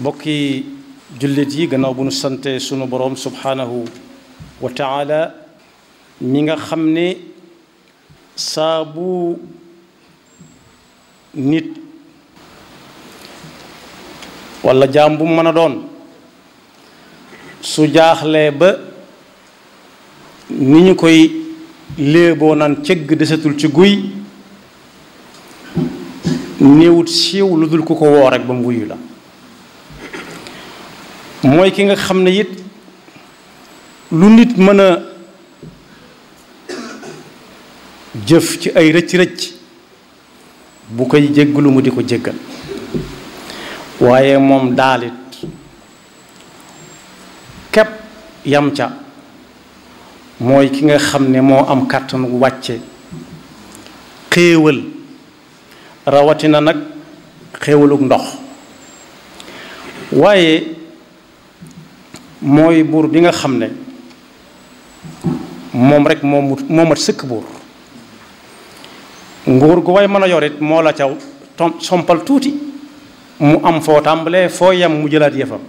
bokki jullit yi gannaaw bu nu sante sunu boroom subhaanahu wa taala mi nga xam ne saa bu nit walla jaam bu mën a doon su jaaxlee ba ni ñu koy léeboo naan cëgg desatul ci guy néewut siiw lu dul ku ko woo rek ba mu wuyu la mooy ki nga xam ne it lu nit mën a jëf ci ay rëcc-rëcc bu koy jéggalu mu di ko jéggal waaye moom daalit képp yam ca mooy ki nga xam ne moo am kàttan wàcce xéewal rawatina nag xéewaluk ndox waaye mooy buur bi nga xam ne moom rek moo moo mat sëkk buur nguur gu way mën a yorit moo la caw tom sompal tuuti mu am foo tàmbalee foo yem mu jëlaat yëfam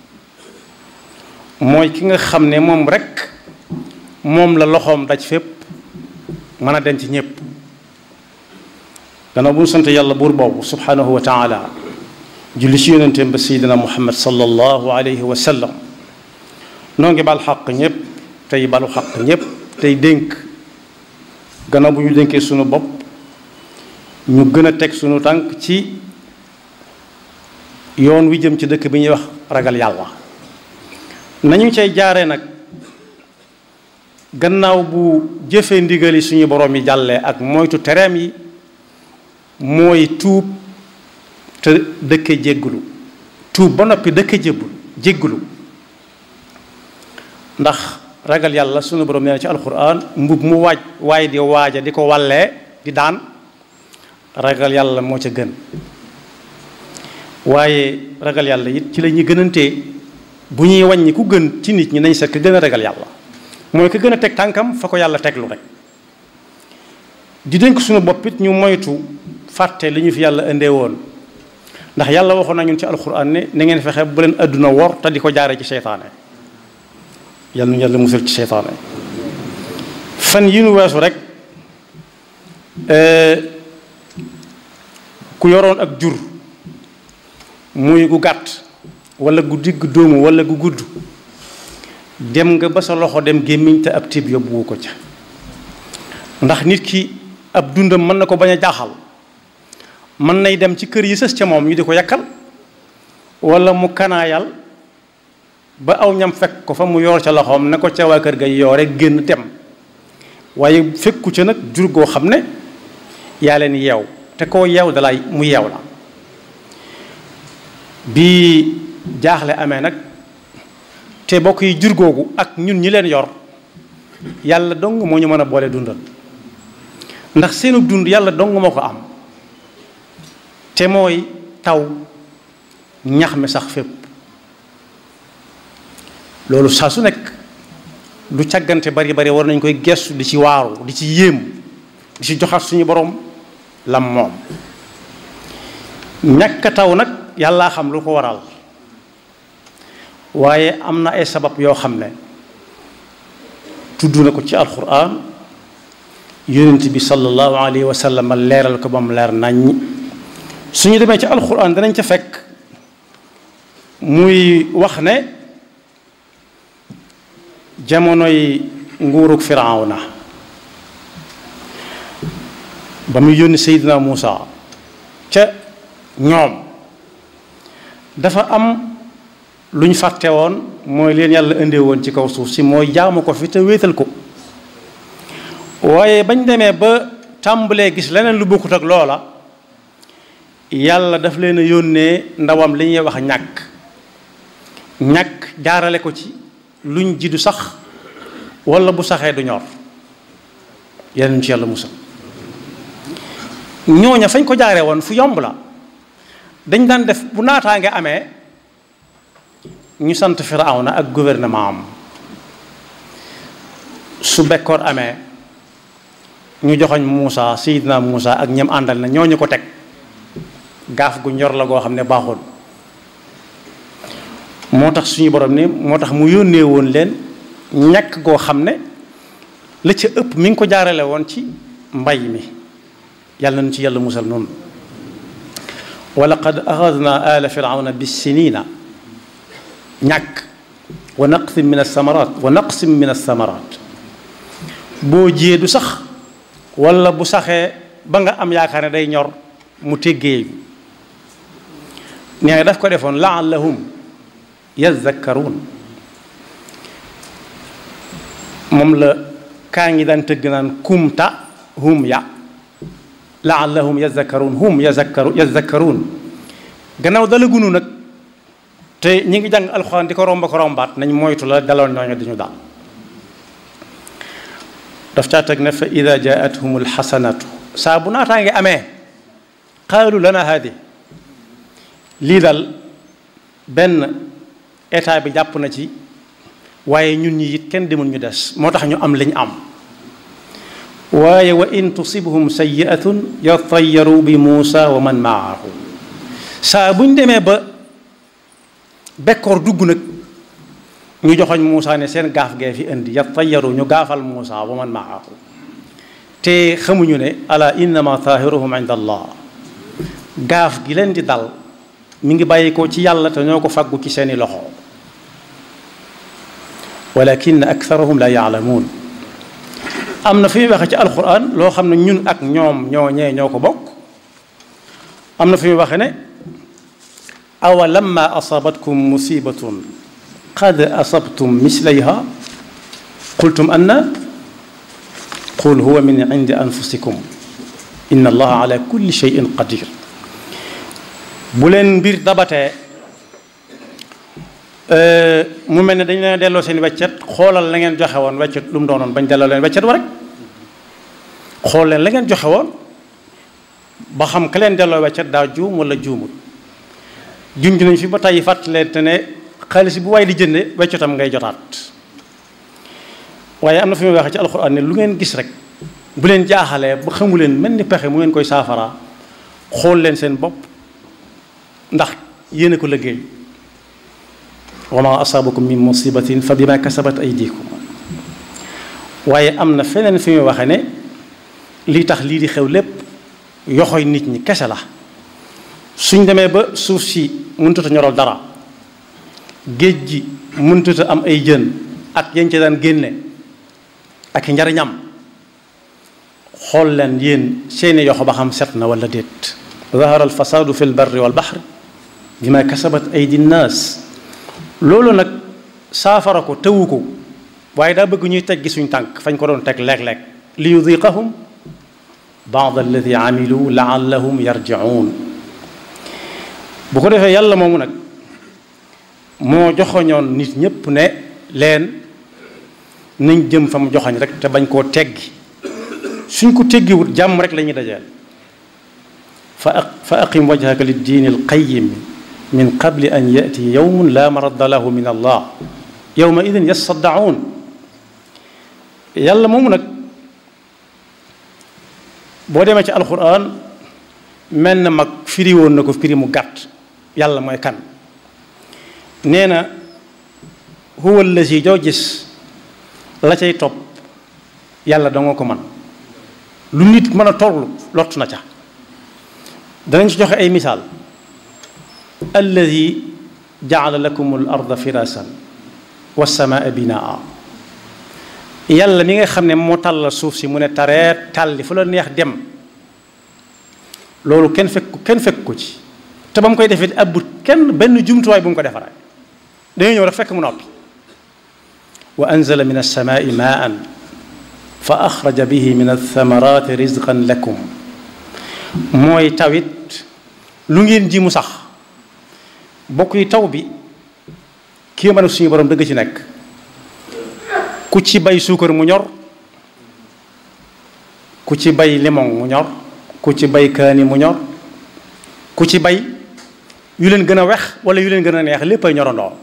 mooy ki nga xam ne moom rek moom la loxoom daj fépp mën a denc ñépp gannaaw bu ñu sant yàlla buur boobu subhanahu wa taala julli ci yonenteem ba seydina muhammad sallallahu alayhi wa sallam noo ngi bal xaq ñépp tey balu xaq ñépp tey dénk gannaaw bu ñu dénkee sunu bopp ñu gën a teg sunu tànk ci yoon wi jëm ci dëkk bi ñuy wax ragal yàlla nañu cay jaare nag gannaaw bu jëfee ndigali suñu borom yi jàllee ak moytu tereem yi mooy tuub te dëkke jéggulu tuub ba noppi dëkke jébbul jéggulu ndax ragal yàlla sunu borom nee na ci alquran mbub mu waaj waaye di waaja di ko wallee di daan ragal yàlla moo ca gën waaye ragal yàlla it ci la ñuy gënantee bu ñuy wàññi ku gën ci nit ñi nañ seet ka gën a ragal yàlla mooy ka gën a teg tànkam fa ko yàlla teglu rek di dénk suñu bopp it ñu moytu fàtte li ñu fi yàlla indee woon ndax yàlla waxoon na ñun ci alxuraan ne na ngeen fexe bu leen àdduna wor te di ko jaaree ci seytaane yàlla nu yàlla musal ci seytaane fan yi nu weesu rek ku yoroon ak jur muy gu gàtt wala gu digg dóomu wala gu gudd dem nga ba sa loxo dem gémmiñ te ab tiib yóbbuwu ko ca ndax nit ki ab dundam mën na ko bañ a jaaxal mën nay dem ci kër yi sës ca moom ñu di ko yakkal wala mu kanaayal ba aw ñam fekk ko fa mu yor ca loxoom ne ko ca waa kër ga yoore génn dem waaye fekku ca nag jur goo xam ne yaa leen yeew te koo yeew dalay mu yeew la bi jaaxle amee nag te bokk yi jur googu ak ñun ñi leen yor yàlla dong moo ñu mën a boole dundal ndax seenu dund yàlla dong moo ko am te mooy taw ñax mi sax fépp loolu saa su nekk lu càggante bari bari war nañ koy gestu di ci waaru di ci yéem di ci joxaat suñu borom lam moom ñàkk taw nag yàllaa xam lu ko waral waaye am na ay sabab yoo xam ne tudd na ko ci alquran yonent bi sallallahu alayhi wa sallam leeral ko ba mu leer naññ suñu demee ci alquran danañ ca fekk muy wax ne jamonoy nguurug firawna ba muy yónni Seydina Muusa ca ñoom dafa am lu ñu fàtte woon mooy leen yàlla indee woon ci kaw suuf si mooy jaamu ko fi te wéetal ko waaye bañ demee ba tàmbalee gis leneen lu bokkut ak loola yàlla daf leen a yónnee ndawam li ñuy wax ñàkk ñàkk jaarale ko ci luñ ji du sax wala bu saxee du ñor yeneen ci yàlla musal ñooña fañ ko jaaree woon fu yomb la dañ daan def bu naataange amee ñu sant Firawna ak gouvernement am su bekkoor amee ñu joxoñ Muusa Seydina Muusa ak ñam àndal na ñooñu ko teg gaaf gu ñor la goo xam ne baaxul moo tax suñu borom ne moo tax mu yónnee woon leen ñàkk goo xam ne la ca ëpp mi ngi ko jaarale woon ci mbay mi yàlla nañu ci yàlla musal noonu wa laqad axadna ala firawna bisinina ñàkk wa naqsin min alsamarat wa naqsin min alsamarat boo jiyee du sax wala bu saxee ba nga am yaakaar ne day ñor mu téggee nee nga daf ko defoon laallahum yazakkaruun moom la kaa ngi daan tëgg naan kumta hum ya laallahum yazakkaruun hum yazakkaru yazakkaruun gannaaw dala gunu nag te ñi ngi jàng alxuraan di ko romba ko rombaat nañ moytu la daloon ñooñu dañu daal daf caa teg ne fa ida jaathum alxasanatu saa bu naataa ngi amee qaalu lana haadi lii dal benn état bi jàpp na ci waaye ñun ñi it kenn demul ñu des moo tax ñu am liñ am waaye wa in tusibhum sayiatun yatayaru bi muusa wa man maahu saa buñ demee ba bekkoor dugg nag ñu joxoñ muusa ne seen gaaf gee fi indi yatayaru ñu gaafal muusa wa man maahu te xamuñu ne ala innama taahiruhum inda allah gaaf gi leen di dal mi ngi bàyyi ko ci yàlla te ñoo ko faggu ci seeni loxo walakin aktharuhum la yaalamuun am na fi muy waxe ci alquran loo xam ne ñun ak ñoom ñoo ñee ñoo ko bokk am na fi muy waxe ne awa lamma asabatkum musibatun qad asabtum mislayha qultum anna qul huwa min indi anfusikum inna allaha ala kulli shay'in qadir bu leen mbir dabatee mu mel ne dañu leen delloo seen weccet xoolal la ngeen joxe woon weccet lu mu doonoon bañ delloo leen weccet wa rek xool leen la ngeen joxe woon ba xam ka leen delloo weccet daa juum wala juumut junj nañ fi ba tey fàttalee te ne xaalis bu waay di jënde weccetam ngay jotaat waaye am na fi muy waxee ci alxuraan ne lu ngeen gis rek bu leen jaaxalee ba xamu leen mel ni pexe mu ngeen koy saafara xool leen seen bopp ndax yéen a ko liggéey wa ma asaabakum min musibatin fa bima kasabat aydikum waaye am na feneen fi muy waxe ne lii tax lii di xew lépp yoxoy nit ñi kese la suñ demee ba suuf si mëntuta ñoral dara géej gi mëntuta am ay jën ak yañ ca daan génne ak njariñam xool leen yéen seeni yoxo ba xam set na wala déet zahara alfasadu fi lbarri walbaxri bima kasabat aydi nnaas loolu nag saafara ko tëwu ko waaye daa bëgg ñuy teggi suñ tànk fañ ko doon teg léeg-léeg li yudiqahum baad alladi amilu laallahum yarjiun bu ko defee yàlla moomu nag moo joxoñoon nit ñépp ne leen nañ jëm fa mu joxoñ rek te bañ koo teggi suñ ko teggiwut jàmm rek la ñuy dajeel fa fa aqim wajhaka liddiini alqayim min qabli an yati yawmun la maradda lahu min allah yawma idin yasaddaun yàlla moomu nag boo demee ci alquran mel na mag firi woon na ko firi mu gàtt yàlla mooy kan nee na huwa allazi joo gis la cay topp yàlla danga ko man lu nit mën a tollu lott na ca danañ ci joxe ay misaal alladi jaala lakum al arda firasan wassamaa binaa yàlla mi nga xam ne moo tàllal suuf si mu ne tareet tàlli fu la neex dem loolu kenn fekk kenn fekk ko ci te ba mu koy defee abbut kenn benn jumtuwaay bu mu ko defaree dañuy ñëw rek fekk mu noppi wa anzala min alsamaai maan fa axraja bihi min althamarati rizqan lakum mooy tawit lu ngeen ji mu sax bokk yi taw bi kii mën a suñu borom dëgg ci nekk ku ci bay suukar mu ñor ku ci bay limon mu ñor ku ci bay kaani mu ñor ku ci bay yu leen gën a wex wala yu leen gën a neex lépp ay ñorandoo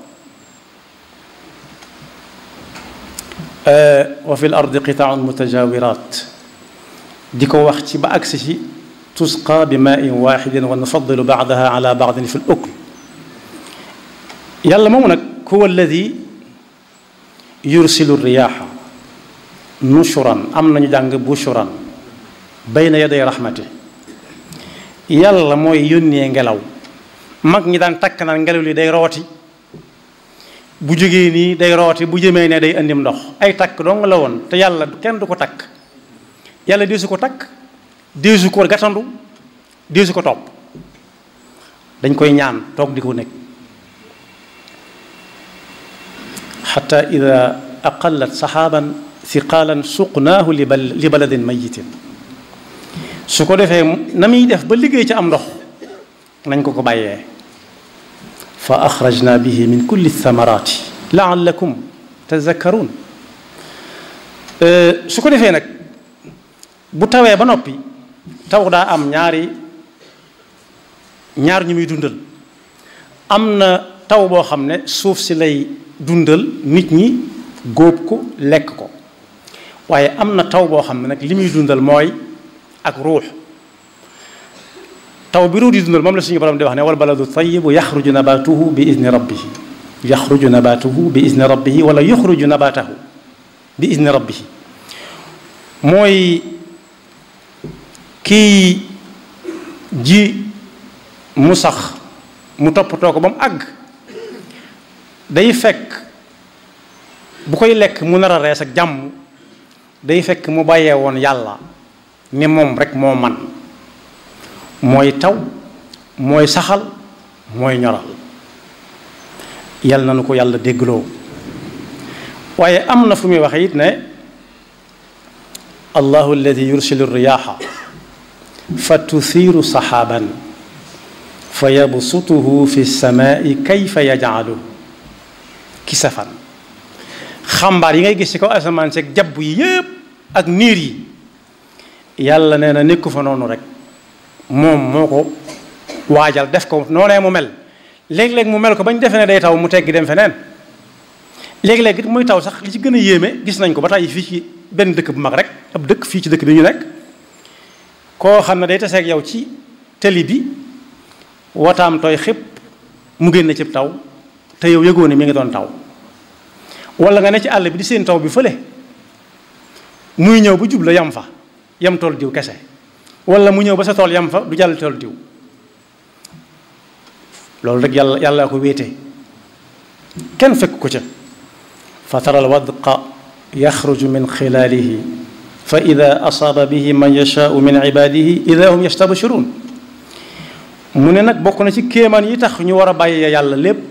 wa fi l ardi qitaaun mutajawirat di ko wax ci ba agsi ci tusqa bi maain waxidin wa nufadilu baadaha ala baadin fi l ukl yàlla moomu nag huwa alladi yursilu riyaaxa nushuran am nañu jàng bushuran bayna yaday rahmati yàlla mooy yónnee ngelaw mag ñi daan takk naan ngelaw li day rooti bu jógee nii day rooti bu jëmee ne day andim ndox ay takk dong la woon te yàlla kenn du ko takk yàlla deesu ko takk deesu ko gatandu deesu ko topp dañ koy ñaan toog di ko nekk xata ida aqallat saxaaban thiqaalan suqnaahu li bal li baladin mayitin su ko defee na muy def ba liggéey ci am ndox nañ ko ko bàyyee fa axrajna bihi min kulli thamarati laallakum tazakkaruun su ko defee nag bu tawee ba noppi taw daa am ñaari ñaar ñu muy dundal am na taw boo xam ne suuf si lay dundal nit ñi góob ko lekk ko waaye am na taw boo xam ne nag li muy dundal mooy ak ruux taw bi ruux di dundal moom la suñu borom di wax ne wal baladu tayibu yaxruju nabatuhu bi izni rabbihi yaxruju nabatuhu bi izni rabbihi wala yuxruju nabatahu bi izni rabbihi mooy kii ji mu sax mu toppatoo ko ba mu àgg day fekk bu koy lekk mu nar a rees ak jàmm day fekk mu bàyyee woon yàlla ni moom rek moo man mooy taw mooy saxal mooy ñoral yàlla na nu ko yàlla déggloo waaye am na fu muy waxe it ne allahu alladi yursilu riyaaxa fa tuthiiru saxaaban fa yabsutuhu fi samaai kayfa yajcaluhu kisafan xambaar yi ngay gis ci kaw asamaan seeg jabb yi yépp ak niir yi yàlla nee na nekku fa noonu rek moom moo ko waajal def ko noonee mu mel léeg-léeg mu mel ko bañ defee ne day taw mu teggi dem feneen léeg-léeg it muy taw sax li ci gën a yéeme gis nañ ko ba tey fii ci benn dëkk bu mag rek ab dëkk fii ci dëkk bi ñu nekk koo xam ne day taseeg yow ci tëli bi wataam tooy xëpp mu génn ci taw te yow yëgoo ne mi ngi doon taw wala nga ne ci àll bi di seen taw bi fële muy ñëw bu jub la yam fa yam tool diw kese wala mu ñëw ba sa tool yam fa du jàll tool diw loolu rek yàlla yàlla ko wéete kenn fekk ko ca fa tara alwadqa yaxruju min xilaalihi fa ida asaaba bihi man yashaau min ibadihi ida hum yastabshirun mu ne nag bokk na ci kéemaan yi tax ñu war a bàyyi yàlla lépp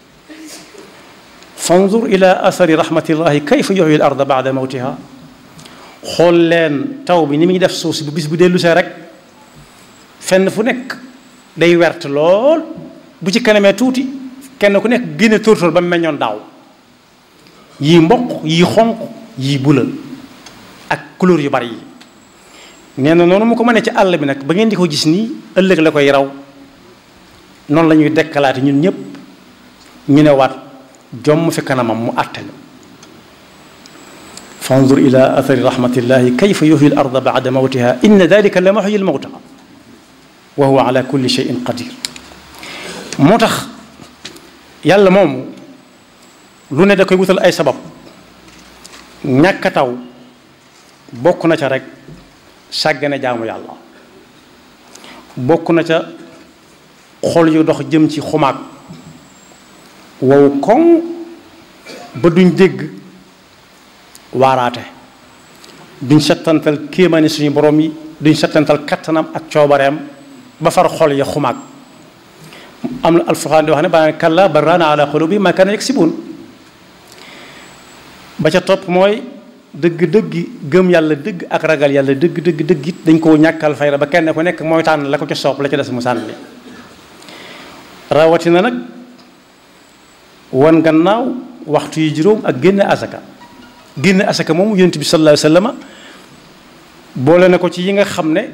fanzur ila athari rahmatillahi kayfa yuhyi al arda bada mawtiha xool leen taw bi ni muy def suuf si bu bis bu dellu see rek fenn fu nekk day wert lool bu ci kanamee tuuti kenn ku nekk génne tóortóor ba mu meññoon daaw yii mboq yii xonq yii bula ak couleur yu bari yi nee na noonu mu ko mënee ci àll bi nag ba ngeen di ko gis nii ëllëg la koy raw noonu la ñuy dekkalaate ñun ñëpp ñu ne waat jomm fi kanamam mu àtte la fanzur ila athari rahmatillahi kayfa yuhyi al arda ba'da mawtiha inna dalika la muhyi al mawta wa huwa ala kulli shay'in qadir moo tax yàlla moomu lu ne da koy wutal ay sabab ñàkk a taw bokk na ca rek sàggane jaamu yàlla bokk na ca xol yu dox jëm ci xumaag wow koŋ ba duñ dégg waaraate duñ settantal kéemaani suñu borom yi duñ settantal kattanam ak coobareem ba far xol ya xumaag am na alfurqaan di wax ne ba kalla barraana ala qulubi ma kaana yaksibuun ba ca topp mooy dëgg-dëgg gëm yàlla dëgg ak ragal yàlla dëgg dëgg dëgg it dañ koo ñàkkal fayda ba kenn ku nekk mooy tànn la ko ca soob la ca des mu sànni rawatina nag wan gannaaw waxtu yi juróom ak génne asaka génne asaka moom yonent bi sallallahu alayhi wa sallam boole na ko ci yi nga xam ne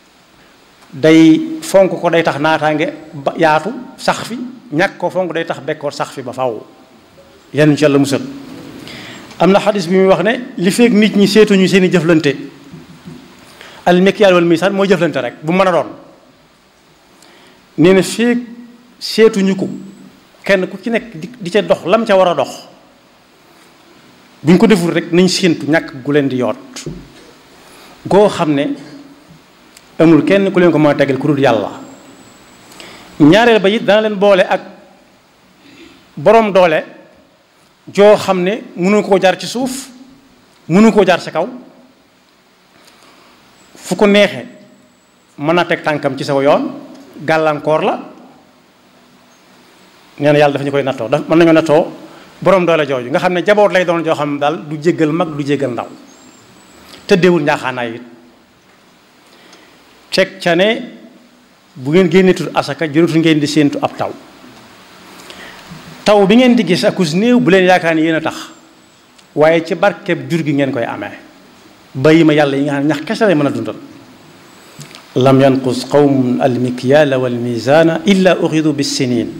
day fonk ko day tax naataange ba yaatu sax fi ñàkk ko fonk day tax bekkoor sax fi ba faaw yan ci yàlla musal am na xadis bi muy wax ne li feeg nit ñi seetuñu seen i jëflante al mikyal wal misaan mooy jëflante rek bu mën a doon nee na feeg seetuñu ko kenn ku ci nekk di di ca dox lam ca war a dox bu ñu ko deful rek nañ séentu ñàkk gu leen di yoot goo xam ne amul kenn ku leen ko mën a tegal ku dul yàlla ñaareel ba it dana leen boole ak boroom doole joo xam ne mënu koo jaar ci suuf mënu koo jaar ci kaw fu ko neexe mën na teg tànkam ci saw yoon gàllankoor la nee na yàlla dafa ñu koy nattoo daf mën nañoo nattoo boroom doole jooju nga xam ne jaboot lay doon joo xam ne daal du jéggal mag du jéggal ndaw tëddeewul njaaxaanaay it teg ca ne bu ngeen génneetul asaka jërutul ngeen di séentu ab taw taw bi ngeen di gis akus néew bu leen yaakaar ni yéen a tax waaye ci barkeb jur gi ngeen koy amee bàyyi ma yàlla yi nga xam ne ñax kese lay mën a dundal lam yanqus qawmun almikyaala walmizaana illa uxidu bissinin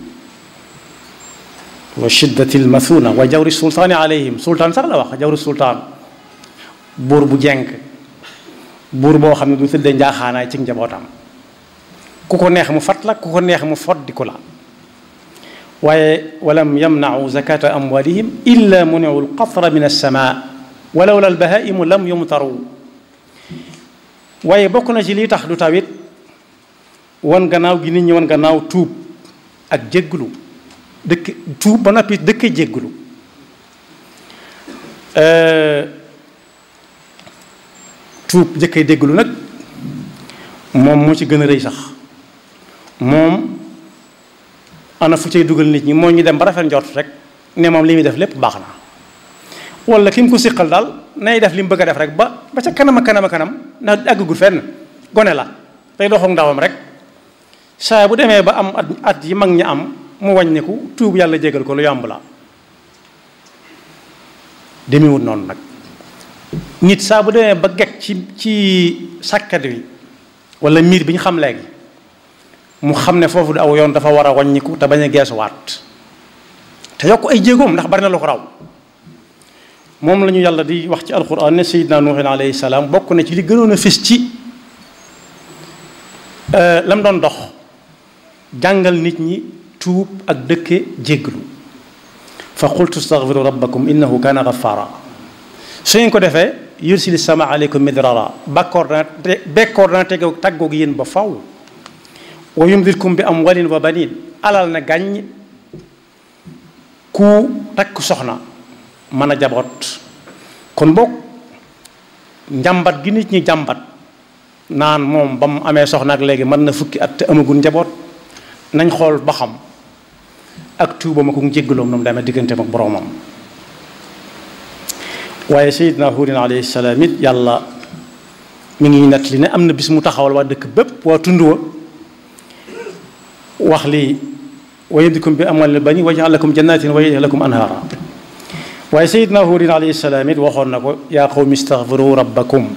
wa shiddati almathuna wa jawri sultaani alayhim sultaan sax la wax jawri sultaan buur bu jenk buur boo xam ne du tëddee njaaxaanaay ci njabootam ku ko neex mu fat la ku ko neex mu foddiku la waaye walam yamnau zakata amwalihim illa muniu alqatra min alsama walaw la albahaimu lam yumtaru waaye bokk na ci lii tax du tawit wan gannaaw gi nit ñi wan gannaaw tuub ak jégglu dëkk tuub ba noppi dëkk jégglu tuub jëkkay dégglu nag moom moo ci gën a rëy sax moom ana fu cay dugal nit ñi moo ñu dem ba rafet njort rek ne moom li muy def lépp baax na wala ki mu ko siqal daal nay def li mu bëgg a def rek ba ba ca kanam a kanam a kanam ndax àggagul fenn gone la day doxoog ndawam rek saa bu demee ba am at at yi mag ñi am mu wàññiku tuub yàlla jégal ko lu yomb la demewut noonu nag nit saa bu demee ba gekk ci ci sàkkat wi wala miir bi ñu xam léegi mu xam ne foofu du aw yoon dafa war a wàññiku te bañ a geesuwaat te yokk ay jéegoom ndax bari na lu ko raw moom la ñu yàlla di wax ci alquran ne sayidna nuuhin alayhi salaam bokk na ci li gënoon a fis ci lam doon dox jàngal nit ñi tuub ak dëkke jégglu fa qultu staghfiru rabbakum innahu kana ghaffara su ngeen ko defee yursili sama aleykum midrara bakkoor dana bekkoor dana teg tàggoog yéen ba faw wa yumdilkum bi amwalin wa banin alal na gàññ ku takk soxna mën a jaboot kon boog njàmbat gi nit ñi jàmbat naan moom ba mu amee soxna ak léegi mën na fukki at te amagul njaboot nañ xool ba xam ak tuubam ak njéggaloom noonu demee digganteem ak boroomam waaye sayidna huudin alayhi salaam it yàlla mi ngi nett li ne am na bis mu taxawal waa dëkk bépp waa tund wa wax lii wa yumdikum bi amwaalin baniin wa yaj'al lakum jannatin wa yaj'al lakum anhaara waaye sayidna huudin alayhi salaam it waxoon na ko yaa qawmi istaghfiru rabbakum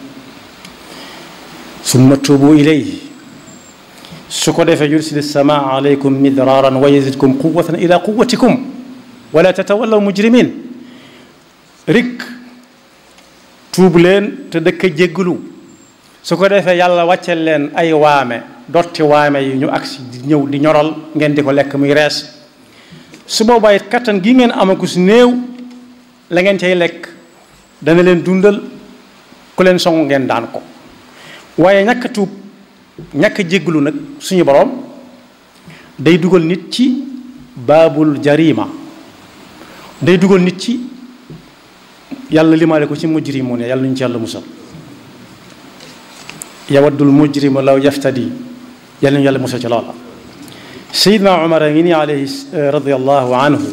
summa tuubu ilayhi su ko defee yursil samaa alaykum midraaran wa yazidkum quwwatan ila quwwatikum wala tatawallaw mujrimin rik tuub leen te dëkk jégglu su ko defee yàlla wàccel leen ay waame dotti waame yi ñu agsi di ñëw di ñoral ngeen di ko lekk muy rees su boobaa it kattan gi ngeen amaku si néew la ngeen cay lekk dana leen dundal ku leen song ngeen daan ko waaye ñàkk tuub ñàkk jégglu nag suñu boroom day dugal nit ci baabul jarima day dugal nit ci yàlla limaale ko ci mujrimu ne yàlla ñu ci yàlla musal yawaddul mujrimu law yaftadi yàlla ñu yàlla musal ci loola sayidna umar a ngi nii alayhi radiallahu anhu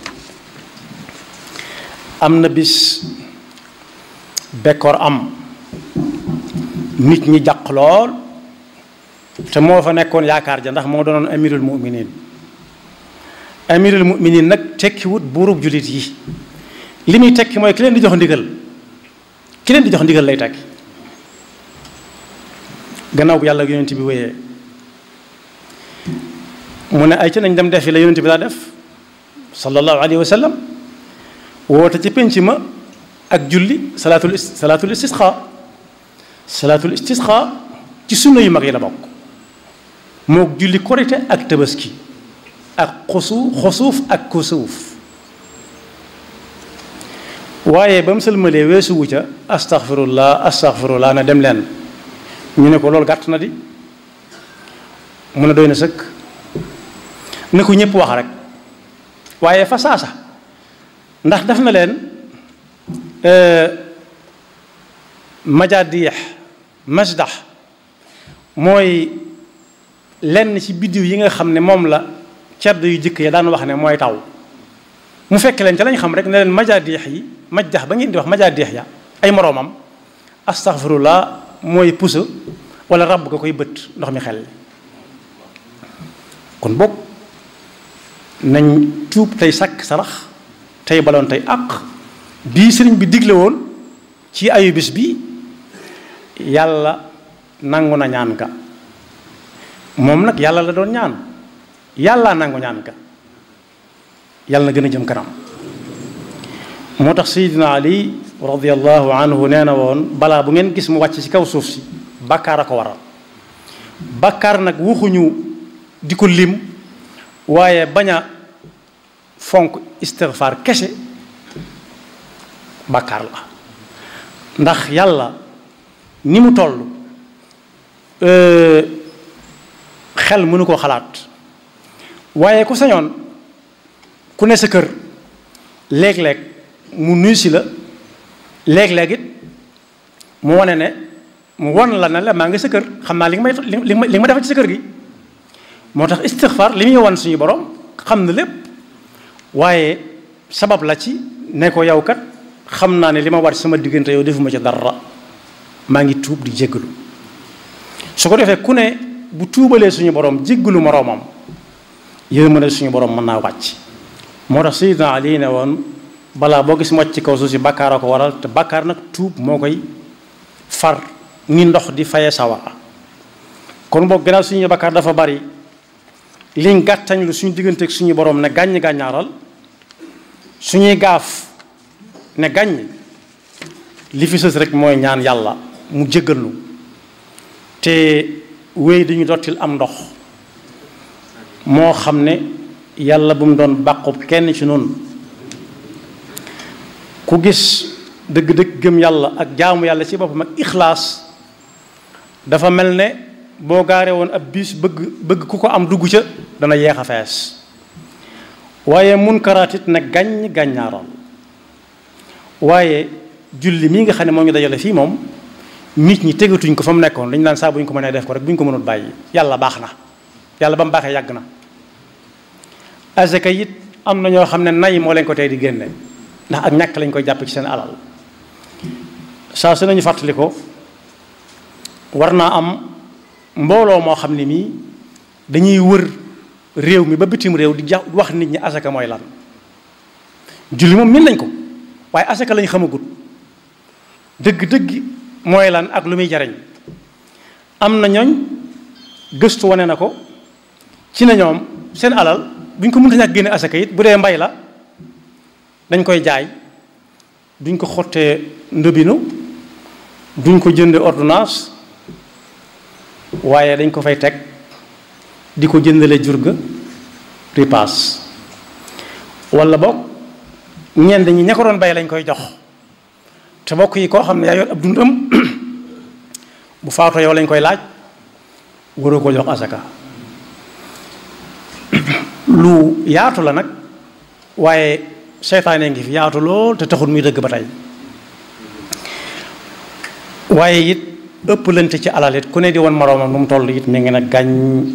am na bis bekkoor am nit ñi jàq lool te moo fa nekkoon yaakaar ja ndax moo doonoon amirul muminin amirul muminin nag tekkiwut buurub jullit yi li muy tekki mooy ki leen di jox ndigal ki leen di jox ndigal lay tekki gannaaw bu yàlla yonent bi wéyee mu ne ay ci nañ dem defi la yonent bi daa def sallallahu alayhi wa sallam woote ci penc ma ak julli salaatul salaatul istisqa salaatul istisqa ci sunna yu mag yi la bokk mook julli korite ak tabaski ak xusu xusuuf ak kusuuf waaye ba mu sëlmalee weesuwu ca astaghfirullah astaghfirullah na dem leen ñu ne ko loolu gàtt na di mu ne doy na sëkk ne ko ñëpp wax rek waaye fa saasa ndax def na leen majaadiix masdax mooy lenn ci biddiw yi nga xam ne moom la cedd yu jëkk ya daan wax ne mooy taw mu fekk leen ca lañ xam rek ne leen majaadiix yi majdax ba ngeen di wax majaadiix ya ay moroomam astaghfirullah mooy pusa wala ràbb nga koy bët ndox mi xel kon boog nañ tuub tey sàkk sarax tey baloon tey àq bii sëriñ bi digle woon ci ayu bis bi yàlla nangu na ñaan ka moom nag yàlla la doon ñaan yàlla nangu ñaan ka yàlla na gën a jëm kanam moo tax Seydina Ali radiyallahu anhu nee na woon balaa bu ngeen gis mu wàcc ci kaw suuf si bàkkaar a ko waral bàkkaar nag waxuñu di ko lim waaye bañ a fonk istighfar kese bàkkaar la ndax yàlla ni mu toll xel mënu koo xalaat waaye ku sañoon ku ne sa kër léeg-léeg mu nuyu si la léeg-léeg it mu wane ne mu won la ne la maa ngi sa kër xam naa li nga may li nga ma defal ci sa kër gi moo tax istixfar li muy wan suñu borom xam na lépp waaye sabab la ci ne ko yow kat xam naa ne li ma war sama diggante yow defuma ci dara maa ngi tuub di jéggalu su ko defee ku ne bu tuubalee suñu borom jéggalu moroomam yërmande suñu borom mën naa wàcc moo tax Sayyidina Ali ne woon balaa boo gis mu wàcc ci kaw suuf si bàkkaar a ko waral te bàkkaar nag tuub moo koy far ni ndox di faye sawara kon boog gannaaw suñu bàkkaar dafa bari liñ gàttañ lu suñu digganteeg suñu borom ne gàññ gàññaaral suñuy gaaf ne gàññ li fi sës rek mooy ñaan yàlla mu jéggal nu te wéy dañu dottil am ndox moo xam ne yàlla bu mu doon bàqub kenn ci noonu ku gis dëgg-dëgg gëm yàlla ak jaamu yàlla ci boppam ak ixlaas dafa mel ne boo gaaree woon ab biis bëgg bëgg ku ko am dugg ca dana yeex a fees waaye munkaraat it nag gàññ gàññaaral waaye julli mii nga xam ne moo ñu dajale fii moom nit ñi tegatuñ ko fa mu nekkoon dañu naan saa bu ñu ko mënee def ko rek bu ñu ko mënul bàyyi yàlla baax na yàlla ba mu baaxee yàgg na azaka it am na ñoo xam ne nay moo leen ko tey di génne ndax ak ñàkk lañ koy jàpp ci seen alal saa su nañu fàttali ko war naa am mbooloo moo xam ne mii dañuy wër réew mi ba bitim réew di ja wax nit ñi asaka mooy lan julli moom min nañ ko waaye asaka lañ xamagut dëgg-dëgg mooy lan ak lu muy jariñ am na ñooñ gëstu wane na ko ci na ñoom seen alal bu ñu ko mënta ñàkk génne asaka it bu dee mbay la dañ koy jaay duñ ko xottee ndëbinu duñ ko jënde ordonnance waaye dañ ko fay teg di ko jëndale jur ga ripaas wala boog ñenn ñi ña ko doon bay lañ koy jox te bokk yi koo xam ne yaa yor ab dundam bu faatoo yow lañ koy laaj waroo ko jox asaka lu yaatu la nag waaye seytaane ngi fi yaatu lool te taxul muy dëgg ba tey waaye it ëpplante ci alal it ku ne di woon moroomam nu mu toll it mi ngi ne gàñ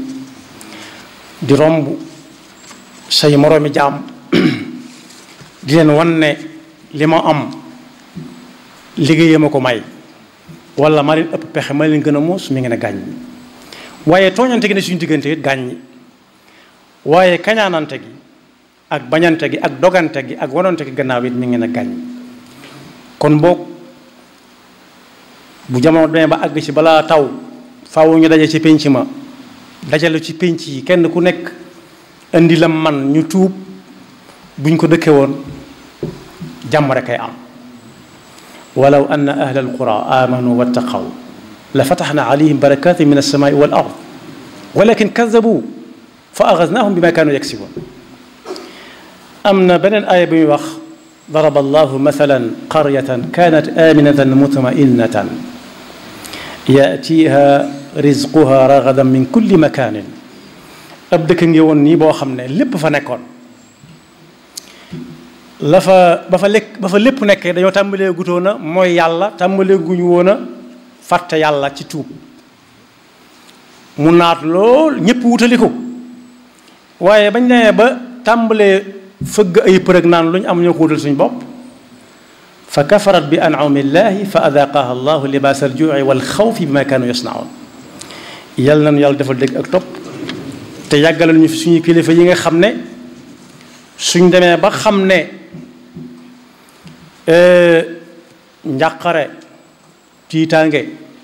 di romb say moroomi jaam di leen wan ne li ma am liggéeyee ma ko may wala ma leen ëpp pexe ma leen gën a muus mi ngi ne gàññ waaye tooñante gi ne suñu diggante it gàññ waaye kañaanante gi ak bañante gi ak dogante gi ak wanante gi gannaaw it mi ngi ne gàññ kon boog bu jamono demee ba àgg ci balaa taw faaw ñu daje ci pénc ma dajale ci pénc yi kenn ku nekk indi la man ñu tuub buñ ko dëkke woon jàmm rek ay am walaw anna ahla alqura amanu wattaqaw la fataxna alayhim barakatin min alsamai wal ard walakin kadabu fa axasnaahum bi ma kaanu yaksiboon am na beneen aaya bi muy wax daraba allahu mathalan qaryatan kanat aminatan mutma'innatan yatiha rizquha ragadan min kulli makanin ab dëkk ngi woon nii boo xam ne lépp fa nekkoon la fa ba fa lekk ba fa lépp nekkee dañoo tàmbalee gutoon a mooy yàlla tàmbalee guñu woon a fàtte yàlla ci tuub mu naat lool ñëpp wutali ko waaye bañ demee ba tàmbalee fëgg ay përëg naan lu ñu am ñoo ko wutal suñu bopp fa kafarat bi an'ami llahi fa adaqaha allahu libaas aljuu'i wal xawfi bi ma kaanu yasnaun yal nañu yàlla defal dégg ak topp te yàggalal ñu fi suñuy kilifa yi nga xam ne suñ demee ba xam ne njàqare tiitaange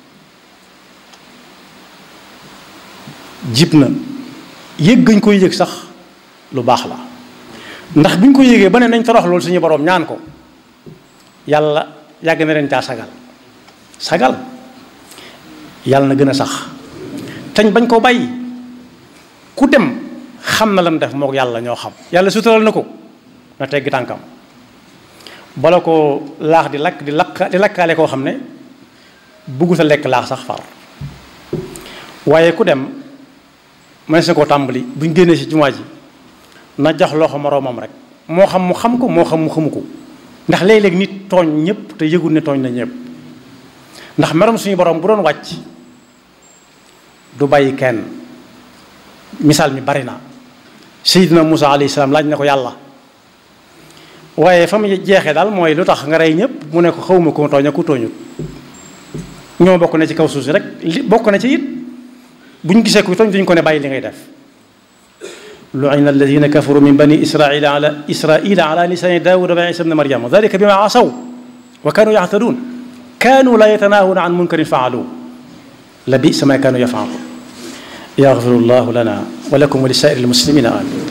jib na yëg gañ koy yëg sax lu baax la ndax bi ñu ko yëgee ba ne nañ torox loolu suñu boroom ñaan ko yàlla yàgg na leen caa sagal sagal yàlla na gën a sax tañ bañ ko bàyyi ku dem xam na lam def mook yàlla ñoo xam yàlla sutural na ko na teggi tànkam bala ko laax di lakk di lakk di lakkaale koo xam ne buggu sa lekk laax sax far waaye ku dem mënees na koo tàmbali buñ génnee ci jumaa ji na jox loxo moroomam rek moo xam mu xam ko moo xam mu xamu ko ndax léeg-léeg nit tooñ ñëpp te yëgul ne tooñ na ñëpp ndax merom suñu borom bu doon wàcc du bàyyi kenn misaal mi bari na Seydina Musa alayhi salaam laaj na ko yàlla waaye fa mu jeexee daal mooy lu tax nga rey ñëpp mu ne ko xawma ko tooñ ak ku tooñut ñoo bokk na ci kaw suuf si rek li bokk na ci it bu ñu gisee ku tooñ duñ ko ne bàyyi li ngay def lu'ina alladina kafaru min bani israila ala israila ala lisani daawuda wa isa bni maryama dalika bima asaw wa kanu yaxtaduun kanu la yatanahuna an munkarin faalu la bisa ma kanu yafaluun yaxfiru llahu lana wa lakum wa li saa'iri almuslimina amin